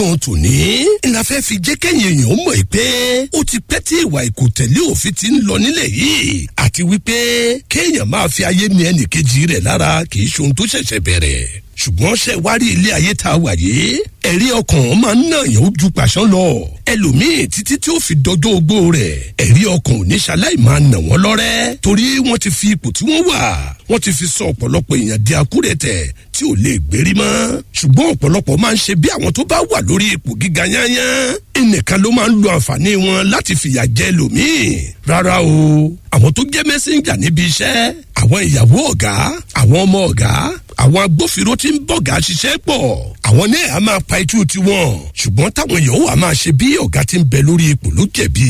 ohun tò ní la fẹ́ fi jẹ́ kẹ́yìn èèyàn mọ̀ pé ó ti pẹ́ tí ìwà ìkòtẹ̀lé òfin ti ń lọ nílẹ̀ yìí àti wípé kéèyàn máa fi ayé mi ẹnì kejì rẹ̀ lára kì í ṣe ohun tó ṣẹ̀ṣẹ̀ bẹ̀rẹ̀ ṣùgbọ́n ṣe wá rí ilé ayé tá a wà yìí ẹ̀rí ọkàn máa ń nàyàn ó ju pàṣán lọ ẹlòmíì títí tí ó fi dọjọ́ ogbó rẹ̀ ẹ̀rí ọkàn ò ní ṣaláì máa nà wọ́n lọ́rẹ́ torí wọ́n ti fi ipò tí wọ́n wà wọ́n ti fi sọ ọ̀pọ̀lọpọ̀ èèyàn di akúrẹ̀tẹ̀ tí ò lè gbérí mọ́ ṣùgbọ́n ọ̀pọ̀lọpọ̀ máa ń ṣe bí àwọn tó bá wà lórí ipò gíga yányán ẹnìkan ló máa ń lo àǹfààní wọn láti fìyà jẹ lòmíì rárá o àwọn tó jẹ́ mẹ́sẹ̀njà níbi iṣẹ́ àwọn ìyàwó ọ̀gá àwọn ọmọ ọ̀gá àwọn agbófinró tí ń bọ̀gá ṣiṣẹ́ pọ̀ àwọn náà á máa pa itú tiwọn ṣùgbọ́n táwọn èèyàn wà máa ṣe bí ọ̀gá tí ń bẹ lórí ipò ló jẹ̀bi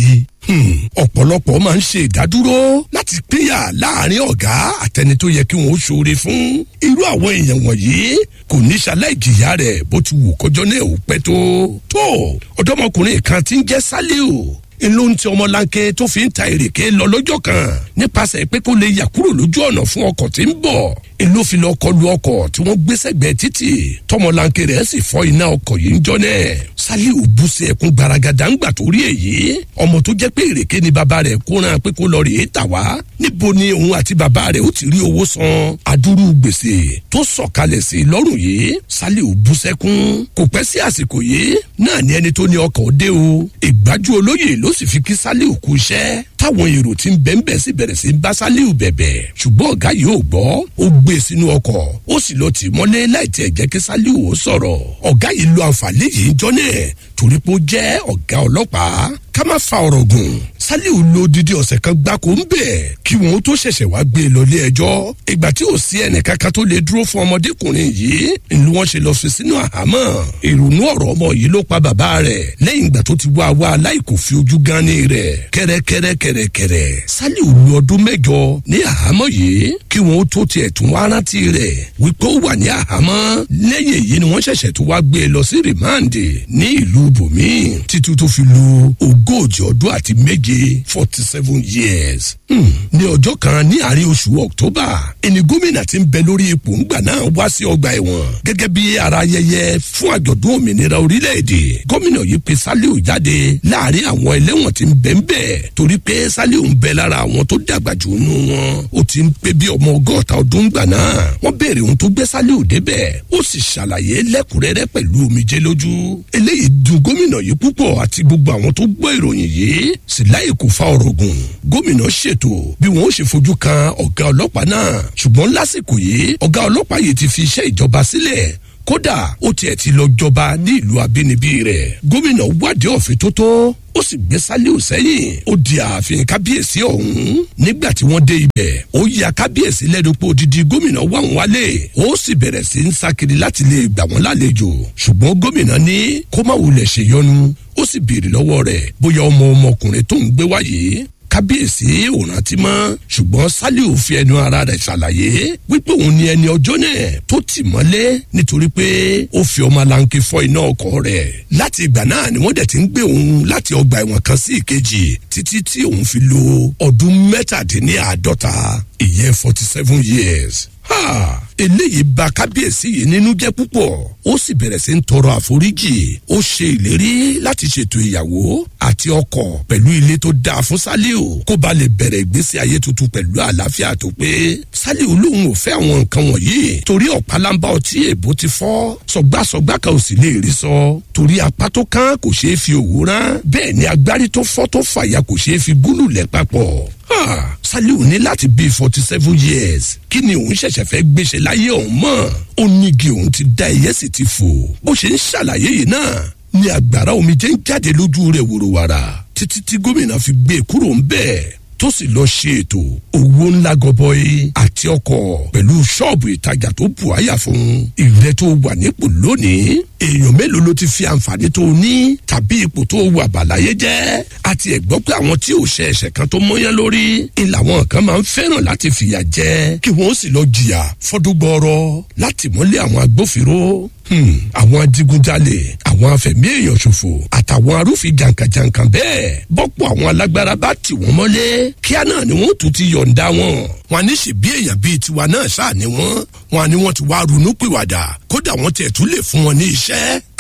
ọ̀pọ̀lọpọ̀ máa ń ṣe ìdádúró láti pínyà láàrin ọ̀gá àtẹni tó yẹ kí wọ́n ó ṣoore fún irú àwọn èèyàn wọ̀nyí kò ní ṣaláìjìyà rẹ̀ bó ti wù kọjọ́ náà ò pẹ́ tó tó ọ̀dọ́mọkùnrin kan tí ń jẹ́ sálíù ló ń ti ọmọlanke tó fi ń ta èrèké lọ lọ́jọ́ kan nípasẹ̀ pé kó lè yà kúrò lójú ọ̀nà fún ọkọ̀ tí ń bọ̀ ló fi lọ kọlu ọkọ̀ tí wọ́n gbé sẹ́gbẹ̀ẹ́ títì tọmọlanke rẹ̀ sì fọ́ iná ọkọ̀ yìí ń jọ náà saliu bú sí ẹkún gbaragada ńgbà tó rí èyí ọmọ tó jẹ́ pé èrèké ni bàbá rẹ̀ kóran pé kó lọ rèé tà wá níbo ni òun àti bàbá rẹ̀ ó ti rí owó san adúrú gbèsè tó sọ̀kalẹ̀ sí i lọ́rùn yìí saliu bú sẹ́kún kò pẹ́ sí àsìkò yìí náà ni ẹni tó ní ọkọ̀ dé o ìgbájú olóyè ló sì fi kí saliu kú iṣẹ́ táwọn èrò tí ń bẹ́ńbẹ́ sí bẹ̀rẹ̀ sí ń bá saliu bẹ̀bẹ̀ ṣùgbọ́n ọ̀gá yìí ò gbọ́ ó gbé sínú ọkọ̀ ó sì lọ tì mọ́lé láì tiẹ̀ jẹ́ kí saliu ó sọ̀rọ̀ ọ̀gá yìí lo àǹfààní yìí jọ́nẹ̀ torí pé ó jẹ́ ọ̀gá ọlọ́pàá ká má fa ọ̀rọ̀ gùn saliu lo didi ọ̀sẹ̀ kan gbáko ń bẹ̀ kí wọn tó ṣẹ̀ṣẹ̀ wá gbé e lọ ilé ẹjọ́ ìgbà tí ò sí ẹnìkankan tó lè dúró fún ọmọdékùnrin yìí ni wọ́n ṣe lọ fi sínú àhámọ́ ìrònú ọ̀rọ̀ ọmọ yìí ló pa bàbá rẹ̀ lẹ́yìn ìgbà tó ti wá wá aláìkò fi ojú gan ní rẹ̀ kẹ́rẹ́kẹ́rẹ́kẹ́rẹ́kẹ́rẹ́ saliu lu ọdún mẹ́jọ ní àhámọ́ yìí kí wọn tó tiẹ̀ tún wá rántí rẹ̀ wípé ó wà ní àhámọ́ lẹ́yìn èyí ni wọ́n ṣẹ̀ṣẹ̀ tó wá gbé e lọ sí rìmáǹdì ní ìlú bòmí títí tó fi lu ogójì ọdún àti méje forty seven years. Hmm. ní ọjọ́ kan ní àárín oṣù october ẹni gómìnà tí ń bẹ lórí ipò ńgbà náà wá sí ọgbà ẹ̀wọ̀n gẹ́gẹ́ bí ara ayẹyẹ fún àjọ̀dún òmìnira orílẹ̀-èdè gómìnà yìí pe saliu jáde láàrin àwọn ẹlẹ́wọ̀n tí ń bẹ ń bẹ̀ torí pé saliu ń bẹ lára àwọn tó dàgbà jù nù wọn ó ti ń pé bí ọmọ ọgọ́ta ọdún gbà náà wọ́n béèrè ohun tó gbé saliu débẹ̀ ó sì ṣàlàyé lẹ́kùnrẹ́rẹ́ pẹ̀lú omijé lójú eléyìí dùn gómìnà yìí púpọ̀ àti gbogbo àwọn tó gbọ́ ìròyìn yìí sì láì kò fa ọ̀rọ̀ gùn gómìnà ṣètò bí wọn ó ṣe fojú kan ọ̀gá ọlọ́pàá náà ṣùgbọ́n lásìkò yìí ọ̀gá ọlọ́pàá yìí ti fi iṣẹ́ ìjọba sílẹ̀ kódà ó tiẹ̀ ti lọ jọba ní ìlú abínibí rẹ̀ gómìnà wádìí ọ̀fìn tó tó ó sì gbé sálíù sẹ́yìn ó di ààfin kábíyèsí ọ̀hún nígbà tí wọ́n dé ibẹ̀ ó ya kábíyèsí lẹ́nu pé odidi gómìnà wà wọ́n wálé ó sì bẹ̀rẹ̀ sí ń sákiri láti lè gbà wọ́n lálejò ṣùgbọ́n gómìnà ní kó má wulẹ̀ ṣèyọnu ó sì béèrè lọ́wọ́ rẹ̀ bóyá ọmọ ọmọkùnrin tó ń gbé wáyé kábíyèsí ò rántí mọ́ ṣùgbọ́n saliu fi ẹnu ara rẹ̀ ṣàlàyé wípé òun ni ẹni ọjọ́ náà tó tì mọ́lé nítorí pé ó fi ọmọ alanke fọ́ iná ọkọ̀ rẹ̀ láti ìgbà náà ni wọ́n dẹ̀ ti ń gbé òun láti ọgbà ẹ̀wọ̀n kan sí ìkejì títí tí òun fi lo ọdún mẹ́tàdínláàádọ́ta ìyẹn forty seven years ha eléyìí ba kábíyèsí yìí nínú jẹ́ púpọ̀ ó sì bẹ̀rẹ̀ sí ń tọrọ àforíjì ó ṣe ìlérí láti ṣètò ìyàwó àti ọkọ̀ pẹ̀lú ilé tó dáa fún saliu kó ba lè bẹ̀rẹ̀ ìgbésí ayé tuntun pẹ̀lú àlàáfíà tó pé saliu lòun ò fẹ́ àwọn nǹkan wọ̀nyí torí ọ̀pálábá ọtí èbó ti fọ́ sọgbàsọgbà kan ò sì lè rí sọ torí apá tó kán kò ṣeé fi òwú rán bẹ́ẹ̀ ni agbárí tó fọ́ tó fàya kò ṣeé fi gúlù lẹ̀ papọ̀ saliu ní láti bíi forty seven years kí ni òun ṣẹ̀ṣẹ̀ fẹ́ gbéṣẹ́ láyé òun mọ̀ ó nígi òun ti da ẹyẹ sì ti fò bó ṣe ń ṣàlàyé yìí náà ni àgbàrá omijé ń jáde lójú rẹ̀ wòrowàrà títí tí gómìnà fi gbé e kúrò ń bẹ́ẹ̀ tó sì lọ ṣe ètò owó ńlá gọbọi àti ọkọ̀ pẹ̀lú ṣọ́ọ̀bù ìtajà tó bù àyà fún ìrẹ́ tó wà nípò lónìí èèyàn mélòó ló ti fi àǹfààní tó ní tàbí ipò tó wà bàláyé jẹ́ àti ẹ̀gbọ́ pé àwọn tí ò ṣe ẹ̀ṣẹ̀ kan tó mọ́yán lórí ń làwọn kan máa ń fẹ́ràn láti fìyà jẹ kí wọ́n sì lọ jìyà fọ́dún gbọ́ọ́rọ́ láti mọ́lé àwọn agbófinró àwọn adigunjalè àwọn afẹ̀mí èèyàn ṣòfò àtàwọn arúfin jàǹkàjàǹkà bẹ́ẹ̀ bọ́pọ̀ àwọn alágbára bá tì wọ́n mọ́lé kíá náà ni wọ́n tún ti yọ̀ǹda wọn wọn ní ṣe bí èèyàn bíi tiwa náà ṣáà ni wọ́n wọn ni wọ́n ti wá ronú pìwàdà kódà wọ́n tiẹ̀ tún lè fún wọn ní iṣẹ́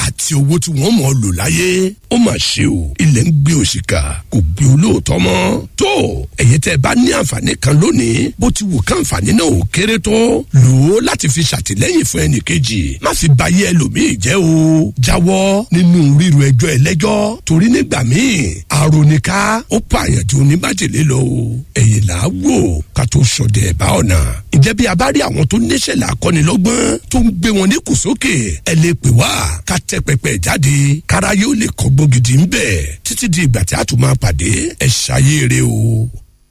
àti owó tí wọ́n mọ̀ ọ́ lò láyé ó mà ṣe o ilẹ̀ ń gbé òṣìkà kò gbé olóòótọ́ mọ́ tó ẹ̀yin tẹ́ ẹ bá ní àǹfààní kan lónìí bó ti wù ká àǹfààní náà ò kéré tó lò ó láti fi ṣàtìlẹ́yìn fún ẹnì kejì má fi bayé ẹlòmíì jẹ́ o jáwọ́ nínú ríru ẹjọ́ ẹlẹ́jọ́ torí nígbà míì àròníká ó pààyàn tí oníbàjẹ́lé lọ o ẹ̀yìn là á wò ká tó sọdẹ̀ ẹ̀bá ọ̀nà ǹjẹ́ bí a bá rí àwọn tó níṣẹ̀lẹ̀ akọ́nilọ́gbọ́n tó ń gbé wọn ní kùsókè ẹ lè pè wá ká tẹ pẹpẹ jáde káráyé ó lè kọ́gbọ́n gidi ń bẹ̀ títí di ìgbà tí a tún máa pàdé ẹ ṣayé o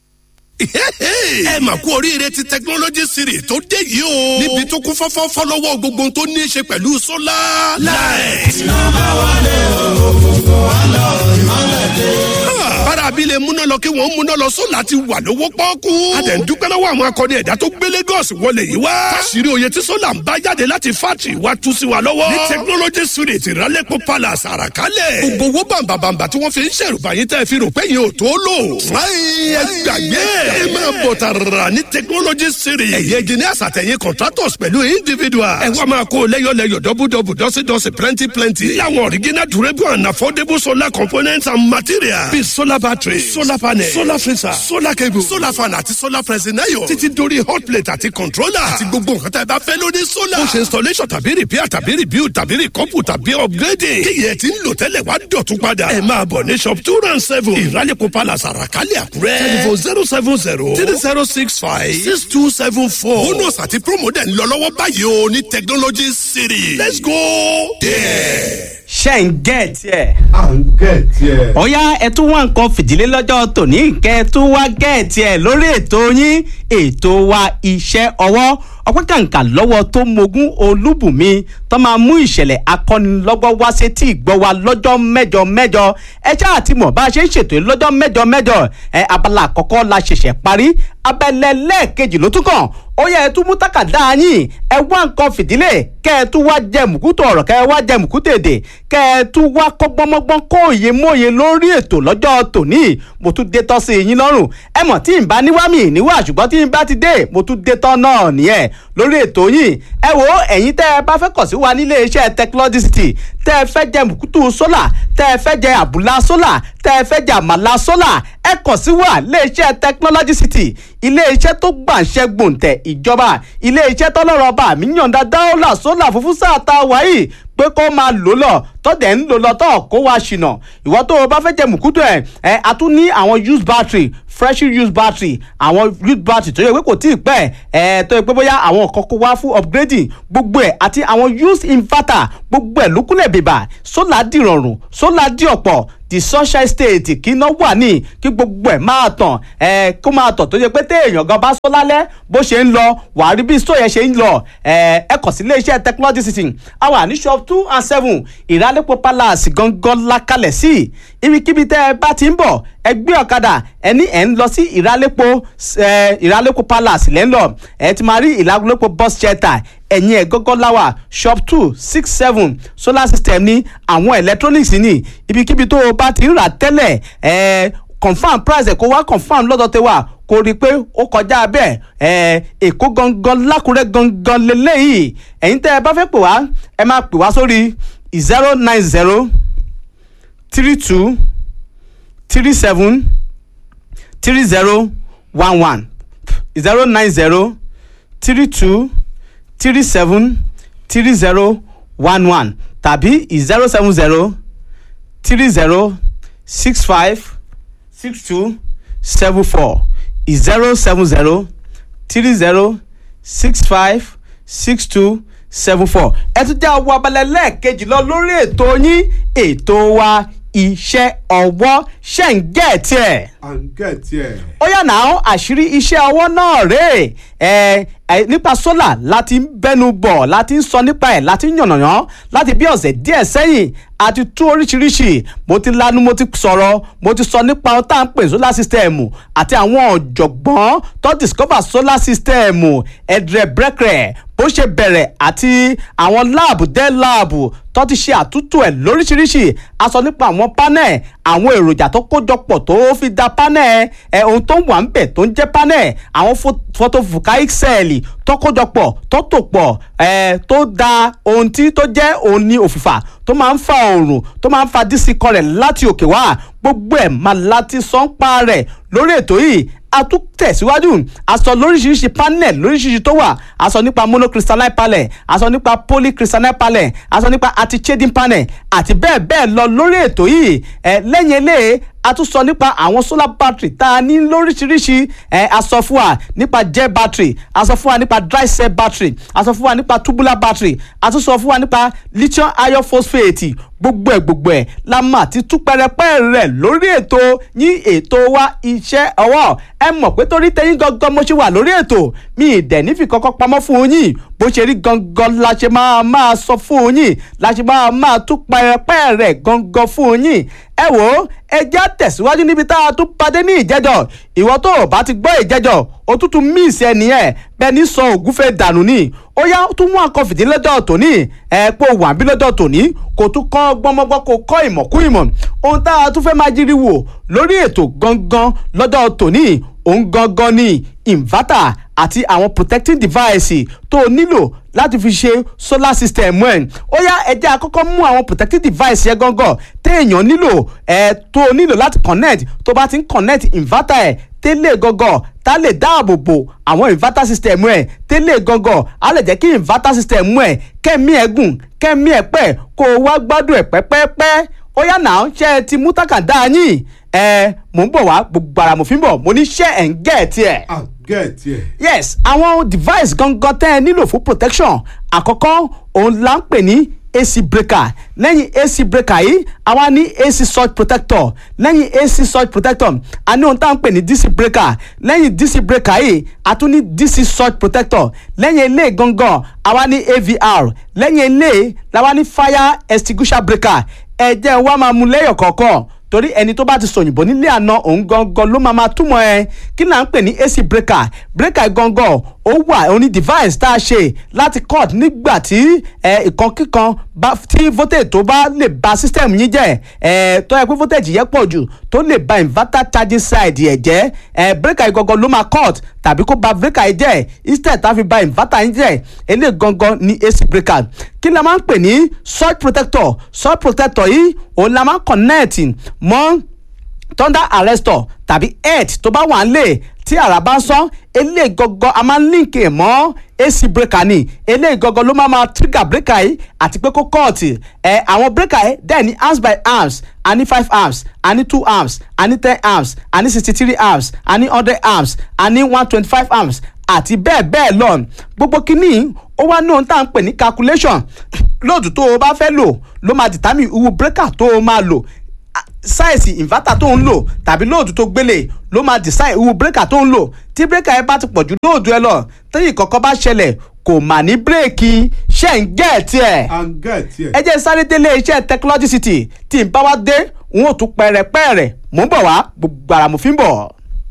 ẹ mà kú oríire ti technology series tó dé yìí o. níbi tó kún fọ́fọ́ fọ́lọ́wọ́ gbogbo tó ní í ṣe pẹ̀lú sólà. láì. iná bá wálé òkùnkùn wá lọ ìmọ̀lẹ̀ dé. bára abilé múná lọ kí wọ́n múná lọ sólà ti wà lówó pọ́ọ́kú. a tẹ̀ ń dúpẹ́ lọ́wọ́ àwọn akọni ẹ̀dá tó gbé Lagos wọlé yìí wá. fásirì oyè tí sólà ń bá jáde láti fátì wá tú sí wa lọ́wọ́. ní technology series ìrálẹ́pọ̀ palace àràkálẹ̀. gbogbo owó bàǹbàǹbà tí wọ́n fi ń ṣèrùbà yín tẹ́ fi rò pé yín ò tó lò. ẹ gbàgbé ẹ máa bọ̀ tààrà ní technology series. ẹ̀yẹ engineers àtẹ̀yìn contractors pẹ̀lú individuals. ẹ wá máa kó lẹ́yọ̀lẹ́yọ̀ dọ́bùdọ́bù dọ́sídọ́sí plenty plenty. láwọn original durable and affordable solar components and materials. bíi solar battery solar panel solar freezer solar cable solar fan àti solar pressing iron. títí dórí hot plate àti controller. àti gbogbo nǹkan tá ẹ bá fẹ́ lórí solar. ó ṣe installation tàbí repair tàbí rebuild tàbí recouple tàbí upgrading. kí yẹn ti ń lò tẹ́lẹ̀ wá dọ̀tún padà. ẹ máa bọ̀ ní shop two round seven. ìrálẹ̀kọ̀ palace àràkálẹ̀ àkúrẹ́. telephone zero seven zero three zero six five six two seven four. bonus àti promo dẹ̀ ń lọ lọ́wọ́ báyìí o ní technology city. let's go there. ṣe ń gẹ̀ tiẹ̀. à ń gẹ̀ tiẹ̀. ọ̀yá ẹ tún wá nǹkan fìdílé lọ́jọ́ tòní kẹ́ ẹ tún wá gẹ̀ tiẹ̀ lórí ètò yín ètò wa iṣẹ́ ọwọ́ ọpẹ́ kàǹkà lọ́wọ́ tó mogún olúbùnmi tó máa mú ìṣẹ̀lẹ̀ akọ́nilọ́gbọ́n wá sétí ìgbọ́ wa lọ́jọ́ mẹ́jọ mẹ́jọ ẹ ṣáà ti mọ̀ bá a ṣe ń ṣètò yìí lọ́jọ́ mẹ́jọ mẹ́jọ ẹ abala àkọ́kọ́ la ṣẹ̀ṣẹ̀ parí abẹ́lẹ́ lẹ́ẹ̀kejì ló tún kàn ó yẹ ẹ tún mú tákàdá yín ẹ wá nǹkan fìdílé kẹ ẹ tún wá jẹ mùkútù ọ̀rọ̀ kẹ ẹ wá jẹ mùkútù èdè kẹ ẹ tún wá kọ́gbọ́nmọ́gbọ́n kó òye mòye lórí ètò lọ́jọ́ tòní mo tún dé tọ́ sí yín lọ́rùn ẹ mọ̀ tí n bá níwá mi níwá ṣùgbọ́n tí n bá ti dé mo tún dé tọ́ náà nìyẹn lórí ètò yìí ẹ wo ẹ̀yin tẹ́ ẹ bá fẹ́ kọ̀ sí wa nílé iṣẹ́ technology city tẹ́ ẹ fẹ́ jẹ mùkútù sólà tẹ́ ẹ fẹ́ jẹ àbúlá sólà tẹ́ ẹ fẹ́ jẹ àmàlà sólà ẹ kọ̀ sí wa ilé iṣẹ́ technology city ilé iṣẹ́ tó gbàǹṣẹ́ gbòǹtẹ̀ ìjọba ilé iṣẹ́ tọ́lọ́rọ̀ ọba mi yànda dáólà sólà fúnfún sáà tá a wáyé pé kó máa lò lọ tọ́dẹ̀ ń lò lọ tọ́ kó wá ṣìnà ìwọ tó o bá fẹ́ jẹ mùkútù ẹ̀ ẹ̀ a tún ní àwọn used battery fresh used battery àwọn used battery tó yẹ pé kò tí ì pẹ́ ẹ̀ tó yẹ pé bóyá àwọn kan kó wá fún upgrading gbogbo ẹ̀ àti àwọn used inverter gbogbo ẹ̀ lókùlẹ̀ bèbà sólà dìrọ̀rùn sólà dì ọ̀pọ̀ the sunshine state kí iná wà ní kí gbogbo ẹ̀ máa tàn ẹ̀ kó máa tàn tó yẹ pé téèyàn gan bá sọ lálẹ́ bó ṣe ń lọ wàá rí bí sọ yẹn ṣe ń lọ ẹ̀ ẹ kàn sí iléeṣẹ́ technology system àwọn àní shop two and seven ìrálẹ́pọ̀ palace gangan lakalẹ̀ sí ibikíbi tẹ́ ẹ bá ti ń bọ̀ ẹ gbé ọ̀kadà ẹ ní ẹ̀ ń lọ sí ìrálẹ́pọ̀ ìrálẹ́pọ̀ palace lẹ́ ń lọ ẹ ti máa rí ìrálẹ́pọ̀ bus shelter ẹ̀yìn ẹ̀ gọ́gọ́ láwà shop two six seven solar system ní àwọn electronics ní ibikíbi tó o bá ti ń rà tẹ́lẹ̀ ẹ̀ confam price ẹ̀ kó wá confam lọ́dọ̀ tẹ wá kó rí i pé ó kọjá bẹ́ẹ̀ ẹ̀ èkó gangan lákùrẹ́ gangan lélẹ́yìí ẹ̀yin tẹ́ ẹ bá fẹ́ pè wá ẹ máa pè wá sórí zero nine zero three two three seven three zero one one zero nine zero three two three seven three zero one one tàbí zero seven zero three zero six five six two seven four zero seven zero three zero six five six two seven four ẹ tún jẹ́ àwọn abalẹ̀ lẹ́ẹ̀kejì lọ lórí ètò yín ètò wa iṣẹ́ ọwọ́ ṣe ń gẹ̀ tiẹ̀ à ń gẹ̀ tiẹ̀. ó yà náà àṣírí iṣẹ́ ọwọ́ náà rèé ẹ ẹ nípa sólà láti ń bẹnu bọ̀ láti ń sọ nípa ẹ̀ láti ń yànnàyàn láti bí ọ̀sẹ̀ díẹ̀ sẹ́yìn àti tú oríṣiríṣi mo ti lanu mo ti sọ̀rọ̀ mo ti sọ nípa ohun tá à ń pè solar system àti àwọn ọ̀jọ̀gbọ́n tó discover solar system ẹ̀drẹ̀ brẹ́kẹ̀rẹ̀ bó ṣe bẹ̀rẹ̀ àti àwọn láàbù dẹ́ láàbù tó ti ṣe àtúntò ẹ̀ lóríṣiríṣi a sọ nípa àwọn panel àwọn èròjà tó kójọpọ̀ tó fi da panel ẹ̀ ohun tó wà ń bẹ̀ tó ń jẹ́ panel àwọn photovoltaic cell tó tọkọjọpọ̀ tó tò pọ̀ ẹ̀ tó da ohun tí tó jẹ́ òun ní òfìfà tó máa ń fa oòrùn tó máa ń fa dísì kọrẹ̀ láti òkè wá gbogbo ẹ̀ máa láti sọ́npa rẹ̀ lórí ètò yìí a tún tẹ̀síwájú a sọ lóríṣiríṣi panel lóríṣiríṣi tó wà a sọ nípa monocrystalline panel a sọ nípa polycrystalline panel a sọ nípa anti-shading panel àti bẹ́ẹ̀ bẹ́ẹ̀ lọ lórí ètò yìí ẹ lẹ́yìn eléyìí a tún sọ nípa àwọn solar battery tá a ní lóríṣiríṣi ẹ a sọ fún wa nípa gel battery a sọ fún wa nípa dry cell battery a sọ fún wa nípa tubular battery a tún sọ fún wa nípa lithium iron phosphate gbogbo ẹ gbogbo ẹ la mà ti tú pẹrẹpẹ rẹ lórí ètò yín ètò wa iṣẹ́ ọwọ́ ẹ mọ̀ pé torí tẹ̀yin gangan mo ṣe wà lórí ètò mi ì dẹ̀ nífi kọ́kọ́ pamọ́ fún yín bó ṣe rí gangan la ṣe máa máa sọ fún yín la ṣe máa máa tú pẹrẹpẹ rẹ gangan fún yín ẹ wò ó ẹ já tẹ̀síwájú níbi tá a tún padé ní ìjẹ́jọ́ ìwọ tó o bá ti gbọ́ ìjẹ́jọ́ o tún tún míìsì ẹ nìyẹn bẹ́ẹ̀ ní sọ ògúnfẹ́ dànù ní ó yá tún mú àkọ́ fìdí lọ́jọ́ tòní ẹ pé o wà bí lọ́jọ́ tòní kò tún kọ́ gbọ́mọgbọ́ kò kọ́ ìmọ̀ kú ìmọ̀ ohun tá a tún fẹ́ máa jírí wò lórí ètò gangan lọ́jọ́ tòní òun gangan ni inverter àti àwọn protecting device tó o nílò láti fi ṣe solar system ẹ̀ ó yá ẹ jẹ́ àkọ́kọ́ mú àwọn protective device yẹn gangan téèyàn nílò ẹ̀ tó o nílò láti connect tó bá ti ń connect inverter ẹ̀ tẹ́lẹ̀ gangan tá lè dáàbò bo àwọn inverter system ẹ̀ tẹ́lẹ̀ gangan á lè jẹ́ kí inverter system ẹ̀ kẹ́mi ẹ̀ gùn kẹ́mi ẹ̀ pẹ́ kó o wá gbádùn ẹ̀ pẹ́pẹ́pẹ́ ó yá náà ṣe é ti mú tákàndá yín ẹ mò ń bọ̀ wá gbogbo ara mo fi ń bọ̀ mo ní ṣe ẹ̀ ń gẹ̀ tiẹ̀ I get it. yes àwọn device gangan tẹ́ ẹ nílò fún protection àkọ́kọ́ òun là ń pè ní ac breaker lẹ́yìn ac breaker yìí àwa ní ac surge protector lẹ́yìn ac surge protector a ní ohun tá à ń pè ní dc breaker lẹ́yìn dc breaker yìí a tún ní dc surge protector lẹ́yìn eléyìí gangan àwa ní avr lẹ́yìn eléyìí làwa ní fire extinguisher breaker ẹ jẹ́ wá máa mú lẹ́yọ̀ kọ̀ọ̀kan torí ẹni tó bá ti sòyìnbó nílé àná òun gangan ló máa ma túmọ̀ ẹ kí là ń pè ní ac breaker breaker gangan ó wà ó ní device tá a ṣe láti cut nígbà tí ìkan kíkan tí voltage tó bá lè ba system yín jẹ́ ẹ tó yẹ pé voltage yẹn pọ̀ jù tó lè ba inverter charging side ẹ̀ jẹ́ ẹ breaker gangan ló máa cut tàbí kó ba breaker yìí jẹ́ instead tá a fi ba inverter yín jẹ́ eléyìí gangan ní ac breaker kí la máa ń pè ní surge protector surge protector yìí òun la máa ń connect mọ́ thunder arrestor tàbí earth tó bá wà ń lè tí àrà bá ń sán eléyìí gangan a máa ń link ẹ̀ mọ́ ac breaker ni eléyìí gangan ló máa ma trigger breaker yìí àti pé kó kọ́ọ̀tì ẹ̀ àwọn breaker yìí dẹ̀ ní arms by arms a ní five arms a ní two arms a ní ten arms a ní sixty three arms a ní hundred arms a ní one twenty five arms àti bẹ́ẹ̀ bẹ́ẹ̀ lọ gbogbo kínní ó wá ní ohun tá à ń pè ní calculation lóòtú tó o bá fẹ́ lò ló máa determine irú breaker tó o máa lò sáìsì inverter tó ń lò tàbí lóòdù tó gbélé ló máa design irú breaker tó ń lò tí breaker ẹ bá ti pọ̀ ju lóòdù ẹ lọ tẹ́yìn kọ̀ọ̀kan bá ṣẹlẹ̀ kò mà ní bírèkì ṣe ń gẹ̀ tiẹ̀. I get it. ẹ jẹ́ sáré délé iṣẹ́ technology city tí n bá wá dé n ó tún pẹ̀rẹ̀pẹ̀rẹ̀ mò ń bọ̀ wá gbogbo ara mo fi ń bọ̀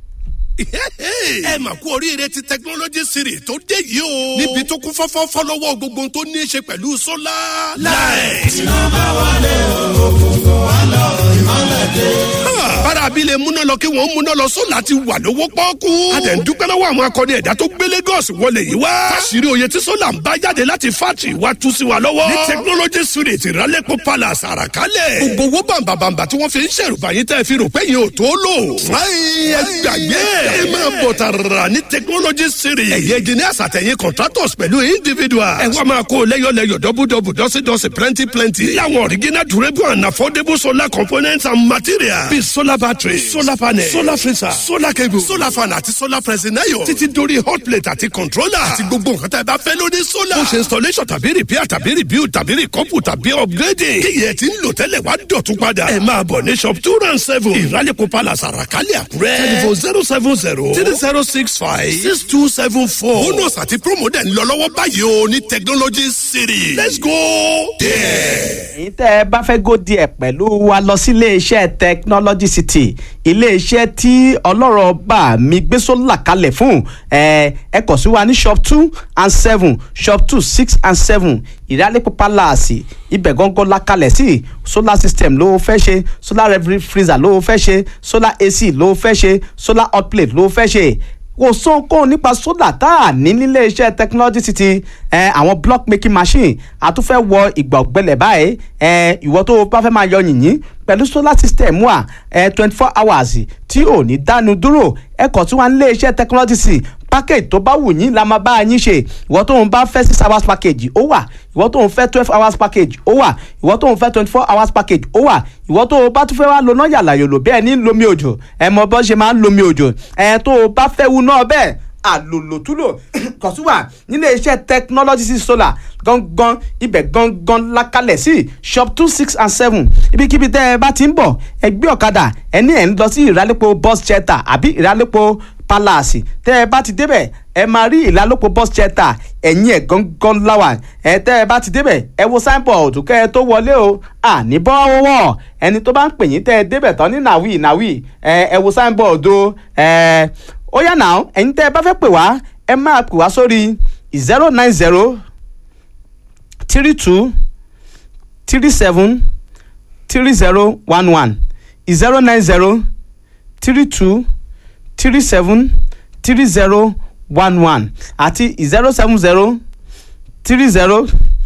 ẹ mà kú oríire ti technology series tó dé yìí o. níbi tó kún fọ́fọ́ fọ́lọ́wọ́ gbogbo tó ní í ṣe pẹ̀lú sólà. láì. iná bá wálé òkùnkùn wá lọ ìmọ̀lẹ̀ dé. bára abilé múná lọ kí wọ́n múná lọ sólà ti wà lówó pọ́ọ́kú. a dẹ̀ ń dúpẹ́ lọ́wọ́ àwọn akọni ẹ̀dá tó gbé Lagos wọlé yìí wá. fásirì oyè tí sólà ń bá jáde láti fátì wá tú sí wa lọ́wọ́. ní technology series ìrálẹ́pọ̀ palace àràkálẹ̀. gbogbo owó bàǹbàǹbà tí wọ́n fi ń ṣèrùbá yín tẹ́ fi rò pé yín ò tó lò. fúláyìn ẹgbàgbé ẹ máa bọ̀ tààrà ní technology series. ẹ̀yẹ engineers àtẹ̀yìn contractors pẹ̀lú individuals. ẹ wá máa kó lẹ́yọ̀lẹ́yọ̀ dọ́bùdọ́bù dọ́sídọ́sí plenty plenty. láwọn original durable and affordable solar components and materials. bíi solar battery solar panel solar freezer solar cable solar fan àti solar pressing iron. títí dórí hot plate àti controller. àti gbogbo nǹkan tá ẹ bá fẹ́ lórí solar. ó ṣe installation tàbí repair tàbí rebuild tàbí recouple tàbí upgrading. kí yẹn ti ń lò tẹ́lẹ̀ wá dọ̀tún padà. ẹ máa bọ̀ ní shop two round seven. ìrálẹ̀kọ̀ palace àràkálẹ̀ àkúrẹ́. telephone zero seven zero three zero six five six two seven four. bonus àti promo dẹ̀ ń lọ lọ́wọ́ báyìí o ní technology city. let's go there. èyí tẹ́ ẹ bá fẹ́ gò díẹ̀ pẹ̀lú wa lọ sí iléeṣẹ́ technology city iléeṣẹ́ tí ọlọ́rọ̀ bá mi gbé sólà kalẹ̀ fún ẹ ẹ kàn sí wa ní shop two and seven shop two six and seven ìrálẹ́pọ̀ palace ibẹ̀ gángan la kalẹ̀ sí solar system ló fẹ́ ṣe solar freezer ló fẹ́ ṣe solar ac ló fẹ́ ṣe solar hot plate ló fẹ́ ṣe kò sóhunkóhun nípa sólà tá a ní nílé iṣẹ́ technology city ẹ àwọn block making machine àtúnfẹ́ wọ ìgbà ọ̀gbẹ́lẹ̀ báyìí ẹ ìwọ tó o bá fẹ́ máa yọ yìnyín pẹ̀lú solar system wà ẹ twenty four hours tí ò ní dánu dúró ẹ kàn tí wọ́n ń lé iṣẹ́ technology city package tó bá wù yín la máa bá yín ṣe ìwọ tó ń bá fẹ́ six hours package ó wà ìwọ tó ń fẹ́ twelve hours package ó wà ìwọ tó ń fẹ́ twenty four hours package ó wà ìwọ tó o bá tún fẹ́ wá lo náà yàlà yòlò bẹ́ẹ̀ ní lomi òjò ẹ mọ bọ́ ṣe máa ń lomi òjò ẹ tó o bá fẹ́ wu náà bẹ́ẹ̀ àlòlòtúlò kọ̀sùwà nílé iṣẹ́ technology sí solar gangan ibẹ̀ gangan lakalẹ̀ sí shop two six and seven ibikíbi tẹ́ ẹ bá ti ń bọ̀ ẹ gbé ọ̀kadà ẹ ní ẹ̀ ń lọ sí ìrálẹ́pọ̀ bus shelter àbí ìrálẹ́pọ̀ palace tẹ́ ẹ bá ti débẹ̀ ẹ máa rí ìlálòpọ̀ bus shelter ẹ̀yìn ẹ̀ gangan láwà ẹ tẹ́ ẹ bá ti débẹ̀ ẹ wo signboard kẹ́ ẹ tó wọlé o àní bọ́wọ́ ẹni tó bá ń pè yín tẹ́ ẹ débẹ̀ tán ní nàwí nàwí ẹ ẹ wo signboard o ẹ ó yá náà ẹ̀yin tẹ́ ẹ bá fẹ́ pè wá ẹ máa pè wá sórí zero nine zero three two three seven three zero one one zero nine zero three two three seven three zero one one àti zero seven zero three zero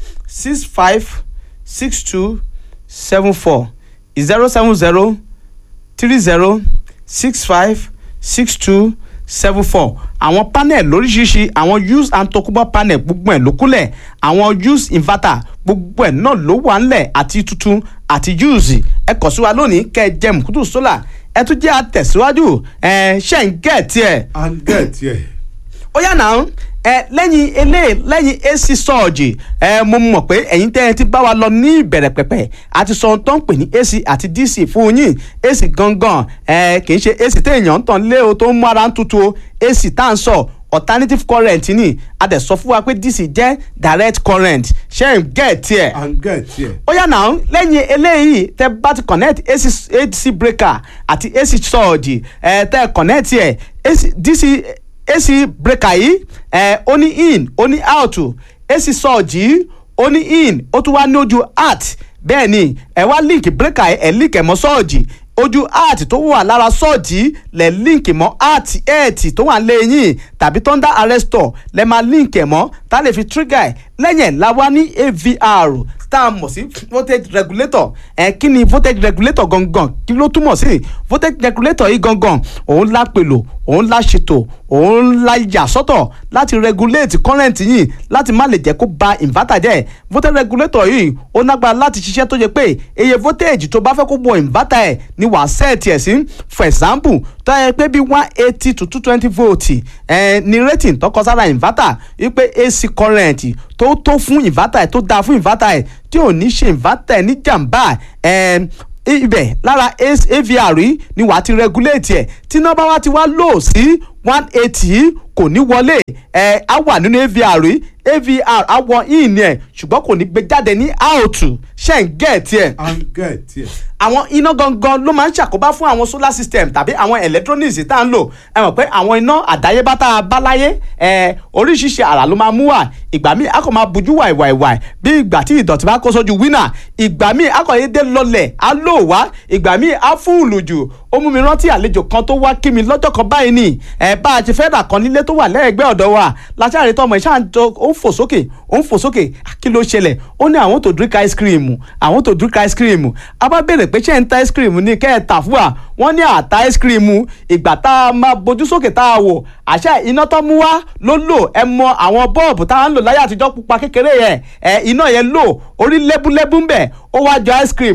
six five six two seven four zero seven zero three zero six five six two seven four àwọn panel lóríṣiríṣi àwọn use and tokubo panel gbogbo ẹ̀ ló kúnlẹ̀ àwọn use inverter gbogbo ẹ̀ náà ló wà ńlẹ̀ àti tuntun àti use ẹ kàn sí wa lónìí kẹ́ ẹ jẹ́ mùkútù solar ẹ tún jẹ́ àtẹ̀síwájú ẹ ṣe ń gẹ̀ tiẹ̀ à ń gẹ̀ tiẹ̀. ó yà náà ẹ lẹ́yìn eléyìí lẹ́yìn ac sọ́ọ̀jì ẹ mo mọ̀ pé ẹ̀yin tẹ́ ẹ ti bá wa lọ ní ìbẹ̀rẹ̀ pẹ̀pẹ̀ àti sọ ohun tó ń pè ní ac àti dc fún yín ac gangan ẹ kì í ṣe ac téèyàn ń tàn lé o tó ń mú ara ń tutù o ac tá à ń sọ alternative current ni a dẹ̀ sọ fún wa pé dc jẹ́ direct current ṣé ń gẹ̀ tiẹ̀ à ń gẹ̀ tiẹ̀. ó yà náà lẹ́yìn eléyìí tẹ bá ti connect ac ac breaker àti ac surge ẹ tẹ connect ẹ AC dc ac breaker yìí ẹ ó ní in ó ní out ac surge yìí ó ní in ó tún wá ní ojú out bẹ́ẹ̀ ni ẹ wá link breaker ẹ link ẹ̀ mọ́ surge ojú art tó wà lára sọ́ọ̀jì lẹ̀ link mọ́ art eight tó wà lẹ́yìn tàbí thunder arrestor lẹ́ máa link ẹ̀ mọ́ tá a lè fi trigger ẹ̀ lẹ́yìn ẹ̀ la wá ní avr tá a mọ̀ sí voltage regulator ẹ̀ kí ni voltage regulator gangan kí ló túmọ̀ sí voltage regulator yìí gangan òun la pèlò òun la ṣètò òun la yà sọ́tọ̀ láti regulate current yìí láti má lè jẹ́ kó ba inverter jẹ́ voltage regulator yìí ó nágbára láti ṣiṣẹ́ tó yẹ pé iye voltage tó bá fẹ́ kó wọ inverter ẹ̀ ni wàá sẹ́ẹ̀tì ẹ̀ sí for example tó yẹ pé bí one eighty to two twenty volt ẹ̀ ni rating tó kọ sára inverter wípé AC current tó tó fún inverter ẹ̀ tó dáa fún inverter ẹ̀ tí ò ní ṣe inverter ẹ̀ ní jàǹbá ẹ̀ ibẹ̀ lára avr yìí ni wàá ti regulate ẹ̀ tí nọ́mbà wa ti wá lò sí one eighty kò ní wọlé ẹ̀ á wà nínú avr yìí avr á wọ in ẹ̀ ṣùgbọ́n kò ní gbé jáde ní out ṣe ń gẹ̀ tiẹ̀ à ń gẹ̀ tiẹ̀. àwọn iná gangan ló máa ń ṣàkóbá fún àwọn solar system tàbí àwọn electronics tá à ń lò ẹ mọ̀ pé àwọn iná àdáyébá tá a bá láyé ẹ oríṣiríṣi àrà ló máa mú wà ìgbà míì a kò máa bujú wàìwàìwàì bí ìgbà tí ìdọ̀tí bá kó sójú wínà ìgbà míì a kò yé dé lọlẹ̀ á lò wá ìgbà míì á fún ìlù jù ó mú mi rántí àlejò kan tó wá kí mi lọ́jọ́ kan báyìí ni ẹ bá a ti fẹ́ rà kan nílé tó wà lẹ́ẹ̀gbẹ́ ọ̀dọ̀ wa láṣáàrí tọmọ ìṣáà ń jọ ó ń fò sókè ó ń fò sókè kí ló ṣẹlẹ̀ ó ní àwọn tó drink ice cream àwọn tó drink ice cream a bá béèrè pé ṣé ń ta ice cream ní kẹ́ ẹ̀ tà fún wa wọ́n ní àta ice cream ìgbà tá a máa bójú sókè tá a wò àṣẹ iná tó mú wá ló lò ẹ mọ àwọn bọ́ọ̀bù tá a ń lò láyé àtijọ́ pupa kékeré yẹn ẹ iná yẹn lò orí lẹ́búlẹ́bú ń bẹ̀ ó wá jọ ice cream